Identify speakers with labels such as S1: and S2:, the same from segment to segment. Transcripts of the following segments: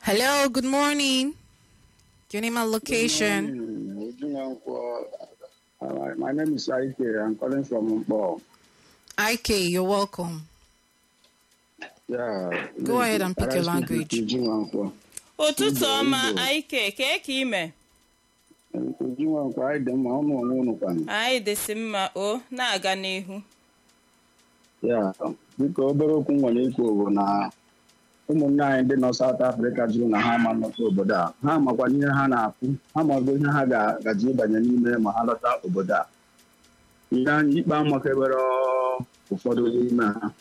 S1: Hello, good morning. Your name and location.
S2: Mm, Ujunwankwo. Uh, my name is Ike. I'm calling from Mpo.
S1: IK, you're welcome.
S2: Yeah.
S1: Go ahead and pick your
S2: Can I speak
S1: language.
S2: with Ujunwankwo.
S3: ụtụtụ ọma
S2: Igbo.
S3: anyị ke kee ka ime
S2: Ujunwankwo, anyị dị mma ọnụ onwe unu kwanụ.
S3: anyị dịsị mma o na-aga n'ihu
S2: Ya, biko obere okwu m nwere ikwu bụ na ụmụnne anyị ndị nọ South Africa jụrụ na ha ama nlọta obodo a ha makwana ihe ha na-akwụ ha mago ihe ha ga-agaji ịbanye n'ime ma ha lọta obodo a ihe anyị ikpe amakebere ụfọdụ n'ime ha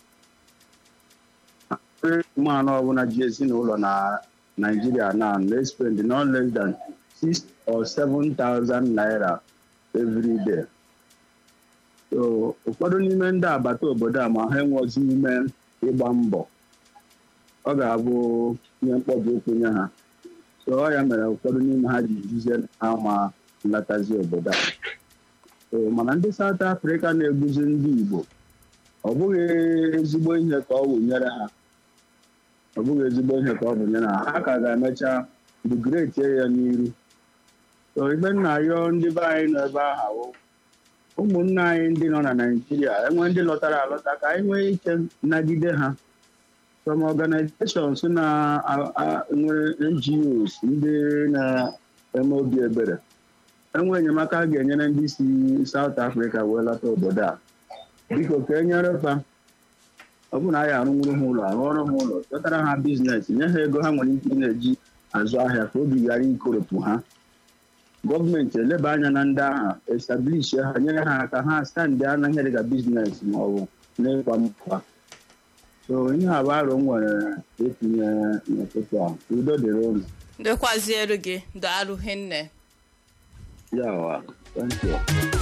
S2: ụmụanụ ọbụla ji ezinụlọ na Nigeria na na-spend no less than six or seven thousand naira every day. so ụfọdụ n'ime ndị agbata obodo a ma ha enweghịzi ime ịgba mbọ ọ ga-abụ ihe mkpọbi okwu nye ha so ọ ya mere ụfọdụ n'ime ha ji juzie ha ma nlatazi obodo a so mana ndị South Africa na-eguzi ndị Igbo ọ bụghị ezigbo ihe ka ọ bụ nyere ha ọ bụghị ezigbo ihe ka ọ bụ nyere ha ha ka ga-emecha dugretie ya n'iru so ibe nna yọọ ndị be anyị nọ ebe ahụ ụmụnne anyị ndị nọ na Naịjirịa enwe ndị lọtara alọta ka anyị nwee ike nagide ha some organizations na a- a- nwere NGOs ndị na-eme obi ebere enwe enyemaka a ga-enyere ndị si South Africa wee lọta obodo a biko ka e nyere fa ọ bụ na anyị arụnwuru ha ụlọ arụọrụ ha ụlọ chọtara ha biznes nye ha ego ha nwere ike ị na-eji azụ ahịa ka obi ghara ikoropụ ha gọọmenti eleba anya na ndị ahụ establish ha nyere ha aka ha standị anaghị dịka biznes ma ọ bụ n'ịkwa mkpa so ihe a bụ aro m nwere etinye n'ụtụtụ a udo dịrị unu
S3: dịkwaziere gị daalụ hinne
S2: ya wa thank you